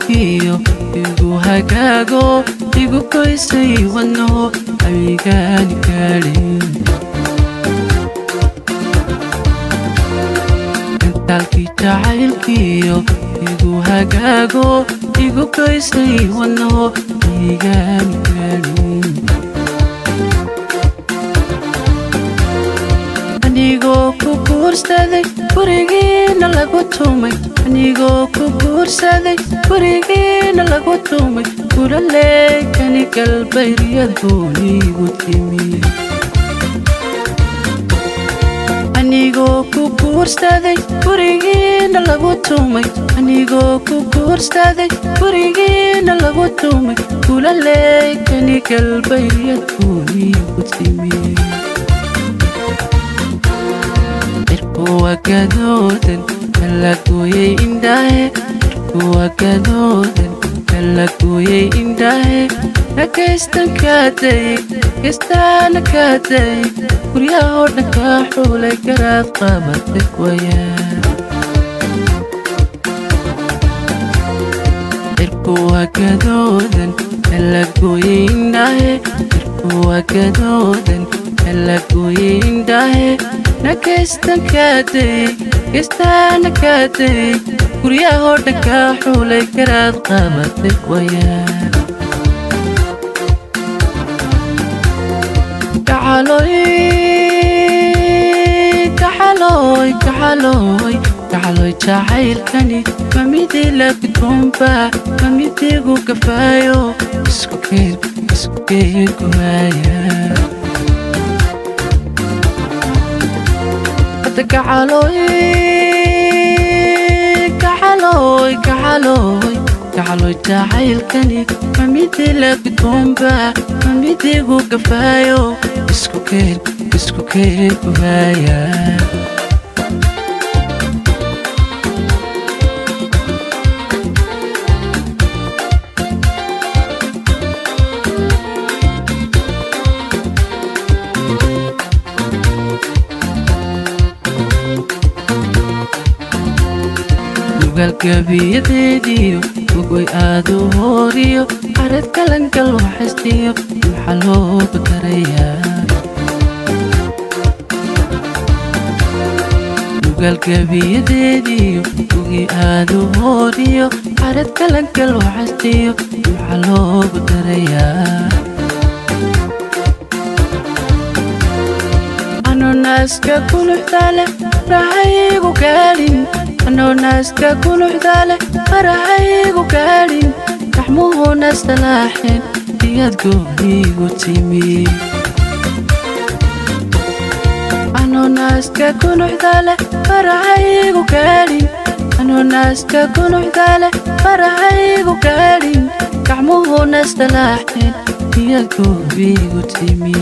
jacaylkiyo igu hagaago igu goysay wadnaho amigaani gaadhin intaalkii jacaylkiyo igu hagaago igu goysay wadnaho amigaani gaadhin anigoo ku guursaday gurigiina lagu tumay anigoo ku guursaday gurigiina lagu tumay guraleekani galbayryadgooniigu timi anigoo ku guursaday gurigiina lagu tumay anigoo ku guursaday gurigiina lagu tumay guraleekani galbayryadgooniigu timi irkuwagadoodan kalagoyey indhahe irkuwagadoodan kalagoyey indhahe nakaystan kaadayey kaystaana kaadayey guryahoo dhan kaa xuulay garaad qabatay wayaan irkuwagadoodan kalagoyey indhahe irkuwagadoodan kalagoyey indhahe nakaystan kaadayey kaystaana kaadayey guryahoo dhan kaa xuulay garaad qabatay wayaan kaxaloy kaxaloy kaxaloy jacaylkani ma midii la gudboonba ma midiigu gafaayo isku keen isku keen gumaaya kaxaloy kaxaloy kaxaloy jacaylkani ma midii la gudboonba ma midiigu gafaayo isku keen isku keen gumaaya galgabiyadeediyo ugoy aad u hooriyo xarad kalangal waxaystiyo maxaa loogu darayaa galgabiyadeediyo ugi aad u hooriyo xarad kalangal waxaystiyo maxaa loogu darayaa anonaaska kuluxdaale rahaygu gaadhin anonaaska kuluxdaale farahaygu gaadhin raxmuhuna salaaxeen iyad gooniigu timi anonaaska kuluxdaale farahaygu gaadhin anonaaska kuluxdaale farahaygu gaadhin raxmuhuna salaaxeen iyad gooniigu timi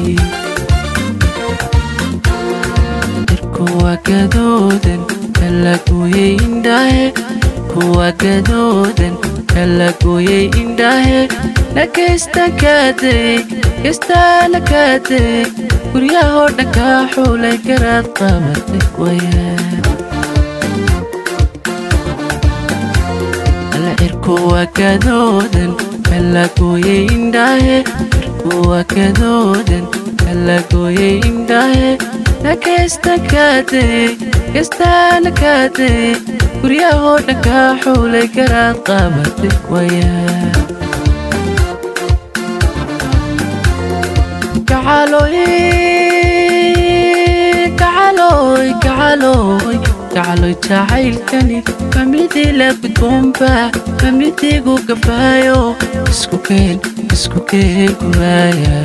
irkuwagadoodan kalagoyey indhahe kuwagadoodan kalagoyey indhahe nakaystan kaadayey kaystaana kaadayey guryahoo dhan kaa xuulay garaad qabatay wayaan alla irkuwagadoodan kalagoyey indhahe irkuwagadoodan kalagoyey indhahe nakaystan kaadayey kaystaana kaadayey guryahoo dhan kaa xuulay garaad qabatay wayaan kaxaloy kaxaloy kaxaloy jacaylkani ma midii la gudboonba ma midiigu gafaayo isku keen isku keen gumaaya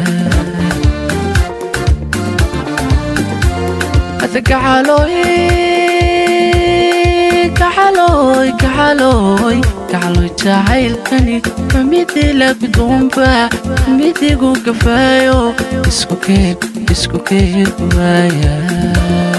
kaxaloy kaxaloy kaxaloy jacaylkani ma midii la gudboonba ma midiigu gafaayo isku keen isku keen gumaaya